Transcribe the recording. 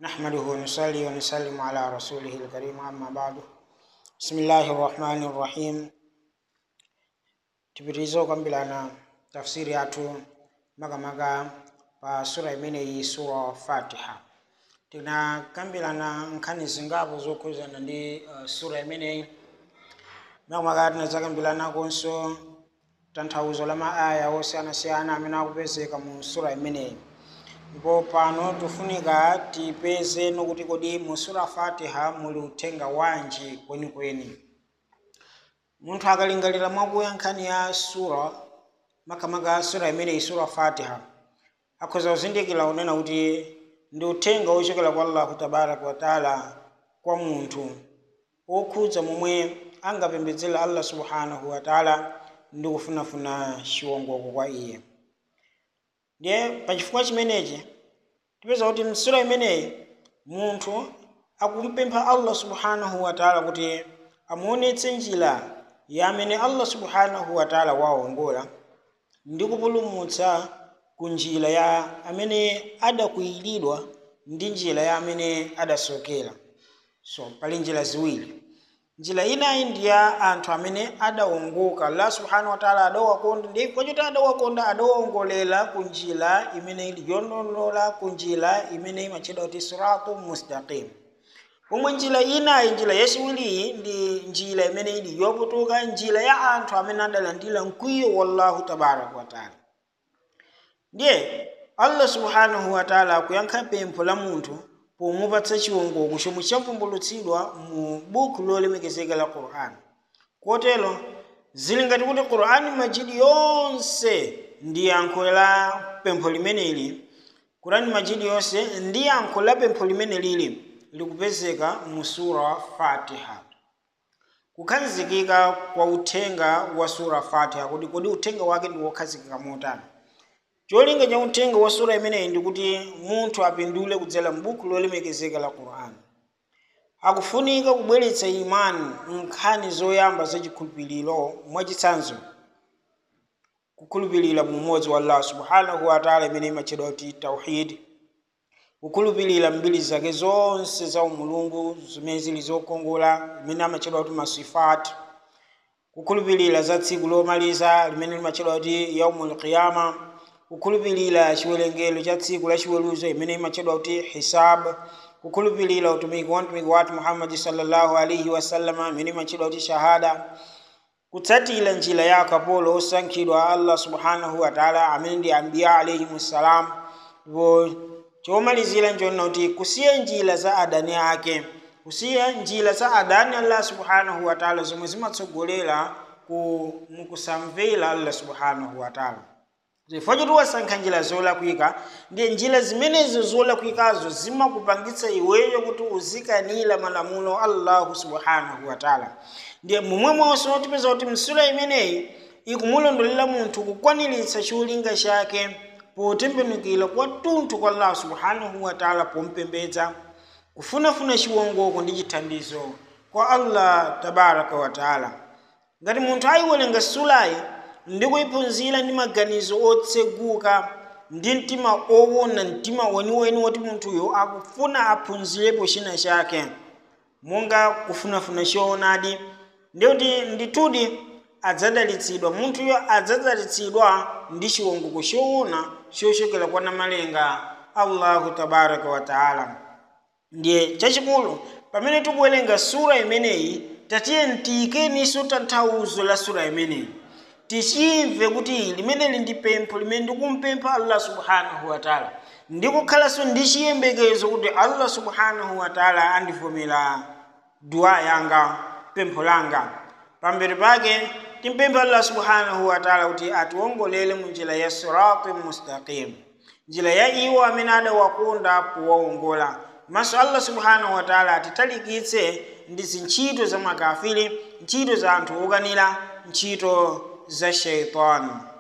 نحمده ونصلي ونسلم على رسوله الكريم أما بعد بسم الله الرحمن الرحيم tipitiriza kukambirana tafsiri yathu makamaka pa sura imeneyi sura fatiha tinakambirana nkhani zingapo zokhuzana ndi uh, sura imeneyi makamaka tinadzakambiranakonso tanthauzo la maaya osiyanasiyana amene akupezeka mu sura imeneyi ndipo pano tifunika tipeze nokuti kodi mu sura fatiha muli uthenga wanji kwenikweni munthu akalingalira mwakuya nkhani ya sura makamaka sura imeneyi sura fatiha akhoza kuzindikira kunena kuti ndi uthenga wochokera kwa allahu tabaraka wataala kwa munthu okhudza momwe angapembedzera allah subhanahu wataala ndi kufunafuna chiwongoko kwa iye ndiye pachifukwa chimenechi tipeza kuti msura imeneyi munthu akumpempha allah subhanahu wataala kuti amuonetse njira ya amene allah subhanahu wataala waongola ndi kupulumutsa ku njira ya amene adakwiyiridwa ndi njira ya amene adasokera so pali njira ziwiri njira inayi ndi ya anthu amene adawongoka allah subhanahu wataala adawakonda ndi kwachoti adawakonda adawongolera ku njira imene ili yolondola ku njira imene imatchedwa kuti siratu mustaqim pomwe njira inayi njira yachiwiriyi ndi njira imene ili yoputuka njira ya anthu amene adalandira mkwiyo wallahu tabaraka wataala ndiye allah subhanahu wataala akuyankha pempho la munthu pomupatsa chiwongoko chomwe chavumbulutsidwa mu buku lolemekezeka la qur'ani kotero zili ngati kuti qur'ani majidi yonse ndi yankho la pempho limeneli qur'ani majidi yonse ndi yankho la pempho limene lili likupezeka mu sura fatiha kukhazikika kwa uthenga wa sura fatiha kuti kodi uthenga wake ndi wokhazikika motani cholinga cha uthenga wa sura imeneyi ndikuti munthu apindule kudzera m'buku lolemekezeka la qur'ani akufunika kubweretsa imani nkhani zoyamba zachikhulupiriro mwachitsanzo kukhulupirira mu umodzi wa allah subhanahu wataala imene imatchedwa kuti tauhidi kukhulupirira mbiri zake zonse za umulungu zimene zili zokongola limene amatchedwa kuti masifati kukhulupirira za tsiku lomaliza limene limatchedwa kuti yaumul qiyama kukhulupirira chiwerengero cha tsiku la chiweruzo imene imatchedwa kuti hisab kukhulupirira utumiki wa mtumiki wathu muhammadi sallallahu alaihi wasallama imene imatchedwa kuti shahada kutsatira njira ya akapolo osankhidwa allah subhanahu wataala amene ndi ambiya alaihim ssalam ndipo chomalizira nchonena kuti kusiya njira za adani ake kusiya njira za adani allah subhanahu wataala zomwe zimatsogolera ku mukusamvera allah subhanahu wataala chifukwa choti wasankha njira zolakwika ndiye njira zimenezo zolakwikazo zimakupangitsa iweyo kuti uzikanira malamulo allahu subhanahu wataala ndiye momwemonso tipeza kuti msura imeneyi ikumulondolera munthu kukwaniritsa cholinga chake potembenukira kwathunthu kwa allah subhanahu wataala pompembedza kufunafuna chiwongoko ndi chithandizo kwa allah tabaraka wataala ngati munthu ayiwerenga surayi ndi kuyiphunzira ndi maganizo otseguka ndi mtima owona mtima weniweni woti munthuyo akufuna aphunzirepo china chake monga kufunafuna choonadi ndikuti ndithudi adzadalitsidwa munthuyo adzadalitsidwa ndi chiwongoko choona chochokera kwa namalenga allahu tabaraka wataala ndiye chachikulu pamene tikuwerenga sura imeneyi tatiye ntiyikeninso tanthauzo la sura imeneyi tichimve kuti limeneli ndi pempho limene ndikumpempha allah subhanahu wataala ndikukhalanso ndi chiyembekezo kuti allah subhanahu wataala andivomera dua yanga pempho langa pamberi pake timpempha allah subhanahu wataala kuti atiwongolere mu njira ya sirati mustaqim njira ya iwo amene adawakonda powawongola maso allah subhanahu wataala atitalikitse ndi zintchito za makafiri ntchito za anthu okanira ntchito za shaitani